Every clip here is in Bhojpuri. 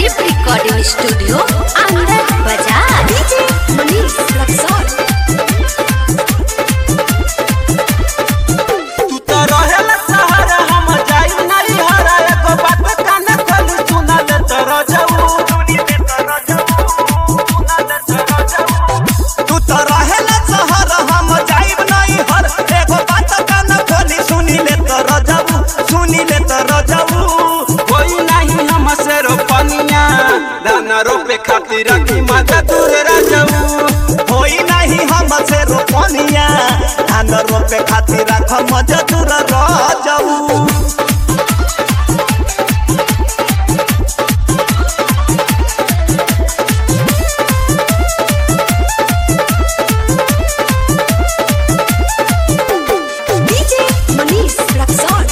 संदीप रिकॉर्डिंग स्टूडियो आनंद बाजार डीजे मनीष रक्सौल तू तो रहेला सहारा हम जाई नहीं हरा एगो बात कान खोल सुना दे तोरो जाऊ तू तो रहेला सहारा हम जाई नहीं हर एगो बात कान खोली सुनी ले तोरो जाऊ सुनी ले तोरो जाऊ कोई नहीं हम से रोपनिया दाना रोपे खातिर की माता दूर राजाऊ होई नहीं हम से रोपनिया धान रोपे खातिर राख मजदूर राजाऊ डीजे मनीष रक्सौल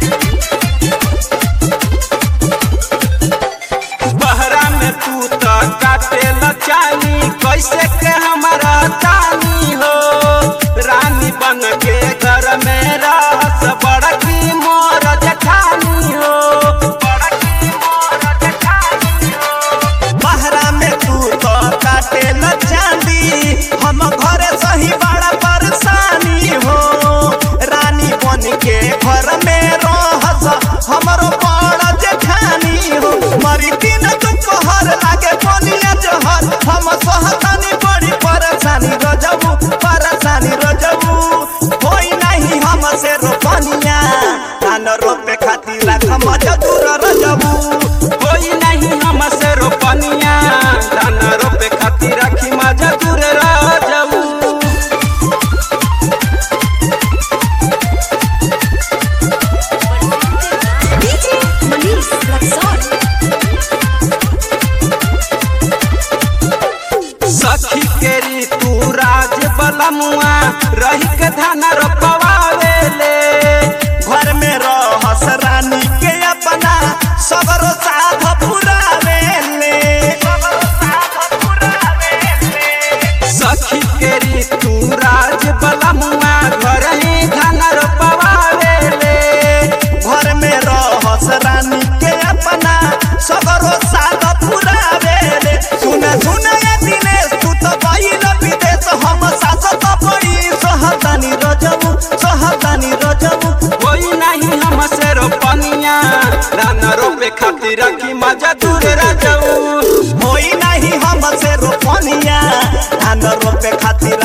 बहरा में तू तो काटे लचानी कैसे के हमारा चानी हो रानी बन के घर में रस बड़की मोर जठानी हो बड़की मोर जठानी हो बहरा में तू तो काटे लचानी हम घरे सही बड़ा परेशानी हो रानी बन के घर में रहस हमरो बड़ जेठानी हो मरी दिन दोपहर लागे बनिया जहर हम सहतानी बड़ी परेशानी रजबू परेशानी रजबू होई नहीं हम से रोपनिया धान रोपे खातिर राख मजदूर रजबू होई नहीं हम से रोपनिया धान रोपे खातिर राखी मजदूर रजबू डीजे मनीष रक्सौल सखी केरी तू राज बलमुआ रही के धान रोपवावेले घर में रहस रानी के अपना सगरो साध पुरावेले सखी केरी तू राज बलमुआ घर ही धान रोपवावेले घर में रहस रानी के अपना सगरो साध पुरावेले सुना सुना ये दिनेश तू तो गइल विदेश हम सासत पड़ी सहतानी रजबू सहतानी रजबू कोई नहीं हम से रोपनिया धान रोपे खातिर की मजा दूर रजबू होई नहीं हम से रोपनिया धान रोपे खातिर